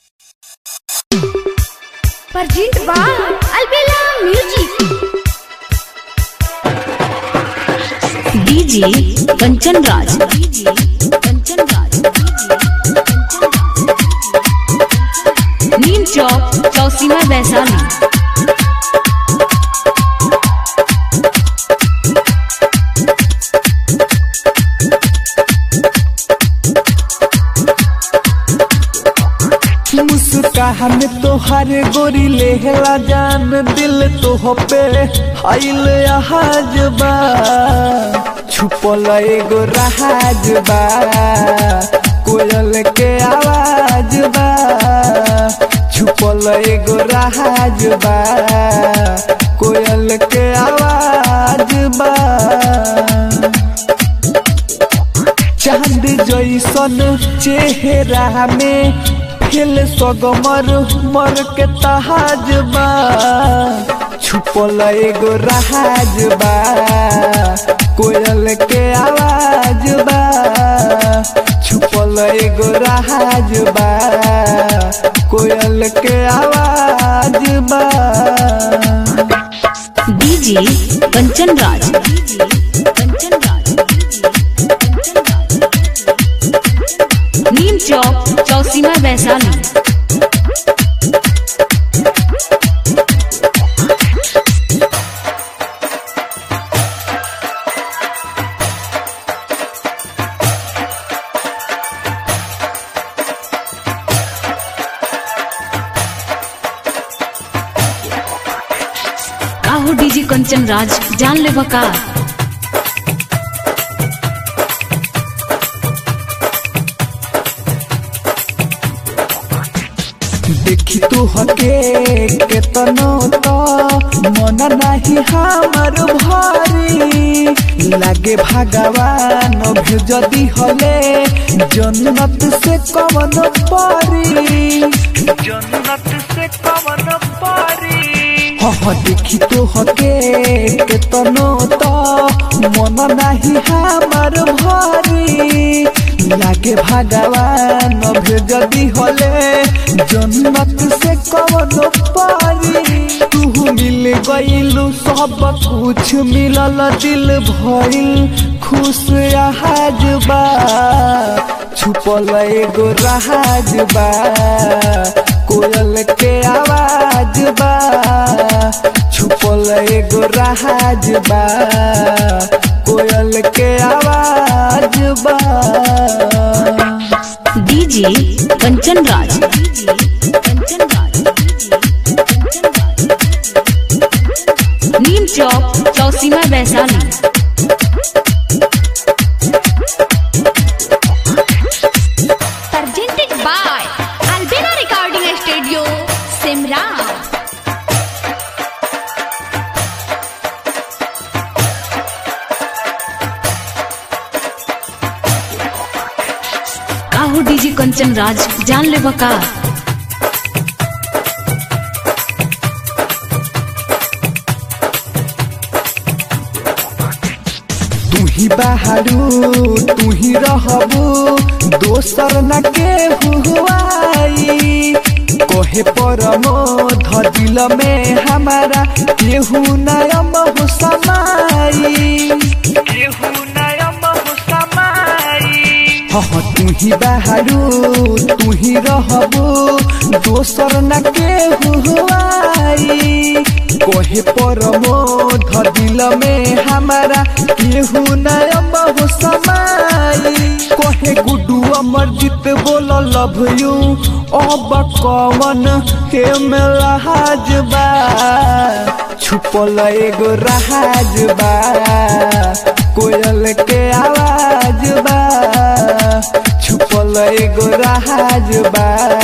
Perjint by Albella Music. DJ Kanchan Raj DJ Kanchan Raj Neem Chowk Chausima Vaishali मुस्कान तोहर गोरी लेहला जान दिल तो पे आइल आहाज बा छुपल एगो राज बा कोयल के आवाज बा छुपल एगो राज बा कोयल के आवाज बा चांद जैसन चेहरा में फेल सगमर मर के तहाज बा छुपल एगो राज बा कोयल के आवाज बा छुपल एगो राज बा कोयल के आवाज बा डीजे कंचन राज डीजे कंचन राज नीम चौक चौसीमा वैशाली काहो डीजे कंचन राज जान ले बका देखी तू हके केतनो तो मन नाही हमर भारी लागे भगवान जदी हले जन्नत से कवन पारी जन्नत से कवन पारी हाँ देखी तो हके केतनो तो मन नाही हमर भारी लागे भगवान जदी हले जन्नत से कवन पारी तू मिल गईलू सब कुछ मिलल दिल भइल खुश आहाज बा छुपल एगो राज बा कोयल के आवाज बा छुपल एगो राज बा कोयल के आवाज बा DJ Kanchan Raj DJ Kanchan Raj Neem Chowk Chausima Vaishali Presented by Albella Recording Studio, Simra. काहो डीजे कंचन राज जान ले बका तू ही बहारू तू ही रहबू दोसर न के हुआई कोहे परमो दिल में हमारा केहू नयम हो समाई केहू नयम हो समाई हाँ तू ही बहारू तू ही रहबू दोसर न के हुआई कोहे परमो दिल में हमारा केहू नयम हो समाई कोहे गुडू अमरजीत बोल लव यू अब कवन के मेलाज बा छुपल एगो राज बा कोयल के आवाज बा छुपल एगो राज बा